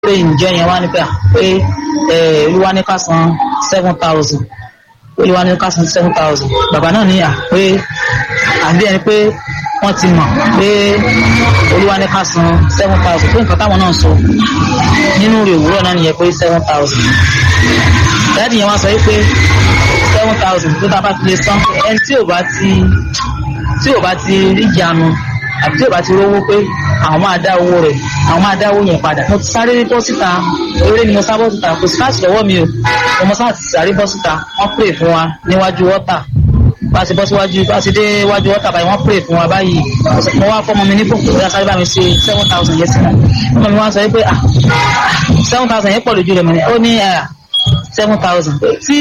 pé ǹjẹ́ yẹn wá ní pé à pé ẹ olúwa ní ká san seven thousand olúwa ní ká san seven thousand bàbá náà ní à pé àbí ẹni pé wọ́n ti mọ̀ pé olúwa ní ká san seven thousand pé nǹkan táwọn náà sọ nínú rẹ̀ òwúrọ̀ náà nìyẹn pé seven thousand dáàdì yẹn wá sọ pé seven thousand tó dábàá ti lè san ẹni tí ò bá ti tí ò bá ti rí ìyanu àbí tí ò bá ti rówó pé àwọn máa dá owó rẹ̀ àwọn máa dá owó yẹn padà mo ti sáré bọ́ síta eré ni mo sá bọ́ síta kò sí káàsì lọ́wọ́ mi o mo sá ti sáré bọ́ síta wọ́n pè fún wa níwájú wọ́tà bá a ti bọ́ síwájú bá a ti dé wájú wọ́tà báyìí wọ́n pè fún wa báyìí mo wá fọ́ ọmọ mi ní fòkè bóyá sáré bá mi ṣe seven thousand yẹn sí wọn ọmọ mi wá sọ pé ah seven thousand yẹn pọ̀ lójú rẹ̀ mọ̀ ní ó ní seven thousand tí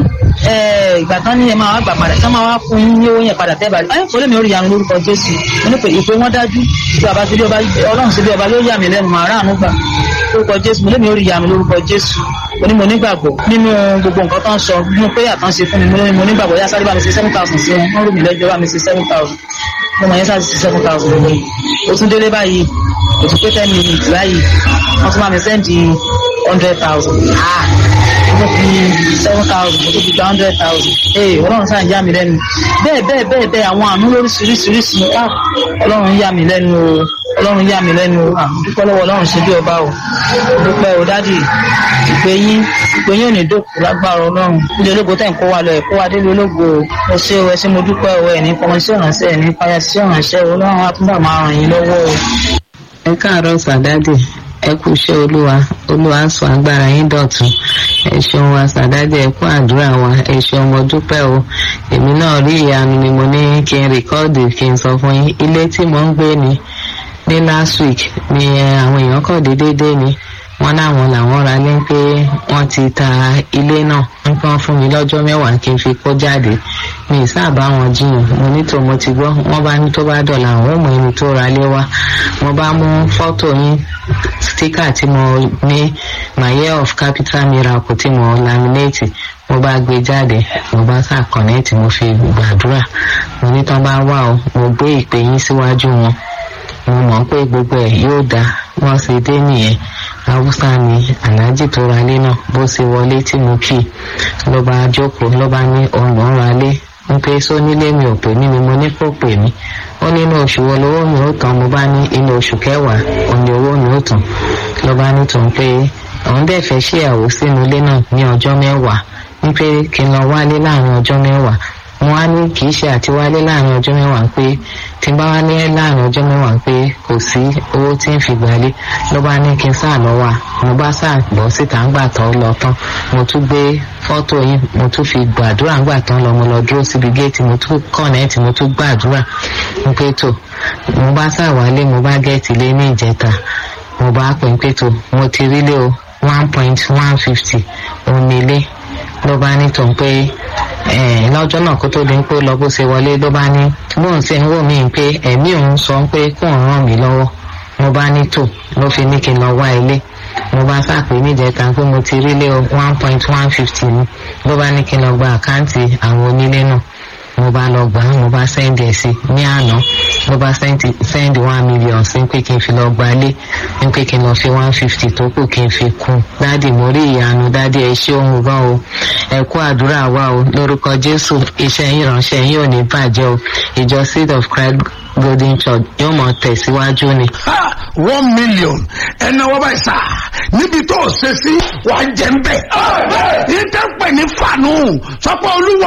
ìgbà tán ní ẹ máa wá gbà padà tí wọ́n máa wá fún yín ní owó yẹn padà tẹ́ balẹ̀ ẹ kò lè mi ò rí ìyanu lórúkọ Jésù mo ní pé ìpè wọn dájú tí ọba síbi ọba Ọlọ́run síbi ọba ló yà mí lẹ́nu màá ráàánú gbà lórúkọ Jésù mo lè mi ò rí ìyanu lórúkọ Jésù mo ní mo nígbàgbọ́ nínú gbogbo nǹkan tó ń sọ nínú pé àtàn ṣe fún mi mo ní mo nígbàgbọ́ yá sáré bá mi ṣe seven thousand sí wọn wọ́n rú mi lẹ́jọ́ bá mi ṣe seven thousand mo mọ̀ yẹn sáré ṣe seven thousand lónìí ó tún délé báyìí ó tún pé ten minutes báyìí wọ́n tún bá mi sẹ́ndì hundred thousand mo fi seven thousand mo tún fi gba hundred thousand ee ọlọ́run sáà ń yà mí lẹ́nu bẹ́ẹ̀ bẹ́ẹ̀ bẹ́ẹ̀ bẹ́ẹ̀ àwọn àánú lóríṣiríṣiríṣi ah ọlọ́run yà mí lẹ́nu o ọlọ́run yà mí lẹ́nu o ah dúpẹ́ lọ́wọ́ ọlọ́run ṣe bí ọba o dúpẹ́ o dádì ìpè yín ìpè yín ò ní dòkú lágbára ọlọ́run ilé ológo tẹ̀ ń kó wa lọ ẹ̀ kó wa délé ológo o ṣé o ẹ ṣé mo dúpẹ́ o ẹ̀ ní fọmọ sí ìrànṣẹ́ ẹ̀ ní fàyà sí ìrànṣẹ́ o ọlọ́run á túbọ̀ máa ràn yín lọ́wọ́ o. ẹ káàárọ̀ sàdádì ẹ kú iṣẹ́ olúwa olúwa ń sọ agbára yín dọ̀tun ẹ ṣeun wa sàdájẹ́ ẹ kú àdúrà wa ẹ ṣeun mo dúpẹ́ o èmi náà rí ìyanu ni mo ní kí n rìkọ́ọ̀dù kí n sọ fún yín ilé tí mò ń gbé ni ní last week ni àwọn èèyàn kọ̀ déédéé dé ni wọ́n láwọn làwọn ra lé pé wọ́n ti ta ilé náà ń pọ́n fún mi lọ́jọ́ mẹ́wàá kí n fi kó jáde mi ì sábà wọn jiyàn mo ní tó mo ti gbọ́ wọ́n bá ní tó bá dọ̀là àwọn ò mọ ẹni tó ra lé wa mo bá mú fọ́tò yín stíkà tí mo ní my year of capital miracle tí mo laminate mo bá gbé jáde mo bá sá kọ̀nẹ́ẹ̀tì mo fi gbàdúrà mo ní tán bá wà ó mo gbé ìpè yín síwájú wọn mo mọ̀ pé gbogbo ẹ̀ yóò dáa wọ́n ṣe dé nìyẹn haúsá ni aláàjì tó ra lé náà bó ṣe wọlé tí mo kì í ló bá jókòó ló bá ní ọ̀nà ra lé ń pé sónílé mi ò pè mí ni mo ní kó pè mí ó nínú oṣù wo lówó mi ó tán mo bá ní inú oṣù kẹwàá òní owó mi ó tán ló bá ní tòun pé òun dẹ̀ fẹ́ ṣèyàwó sínú ilé náà ní ọjọ́ mẹ́wàá ń pé kí n lọ wálé láàrin ọjọ́ mẹ́wàá mo wá ní kì í ṣe àti wálé láàrin ọjọ́ mẹ́wàá pé tí n bá wá ní láàrin ọjọ́ mẹ́wàá pé kò sí owó tí ń fi gbálé ló bá ní kí n sáà lọ wà mo bá sáà bọ́ síta ń gbà tán lọ tán mo tún gbé fọ́tò yín mo tún fi gbàdúrà ń gbà tán lọ mo lọ dúró síbi géètì mo tún kọ̀nẹ́ẹ̀tì mo tún gbàdúrà ń pé tó mo bá sáà wálé mo bá gẹ́ẹ̀tì lé ní ìjẹta mo bá pè ń pé tó mo ti rí lé o one point one fifty òun nílé ló bá ní tòun pé lọ́jọ́ náà kó tó di pé lọ bó ṣe wọlé ló bá ní bóun ṣe ń wò mí pé ẹ̀mí òun sọ pé kó ń ràn mí lọ́wọ́ mo bá ní tò ló fi ní kí n lọ wá ilé mo bá sàpè níjẹta pé mo ti rí lé one point one fifty ni ló bá ní kí n lọ gba àkáǹtì àwọn onílé náà mo bá lọ gbà á mo bá sẹ́ndì ẹ̀ sí ní àná mo bá sẹ́ndì one million sí pé kí n fi lọ gbalé ní pé kí n lọ fi one fifty tó kù kí n fi kún dádì mo rí ìyanu dádì ẹ ṣé ohun gan o ẹ kú àdúrà wa o lórúkọ jésù iṣẹ́ yín ránṣẹ́ yín ò ní bàjẹ́ o ìjọ seed of christ golden church yóò mọ tẹ̀síwájú ni. one million ẹnáwó báyìí sá níbi tó o ṣe sí wàá jẹ ń bẹ. yín tẹ́ ń pè ní fàánù sọ́pọ̀ olúwa.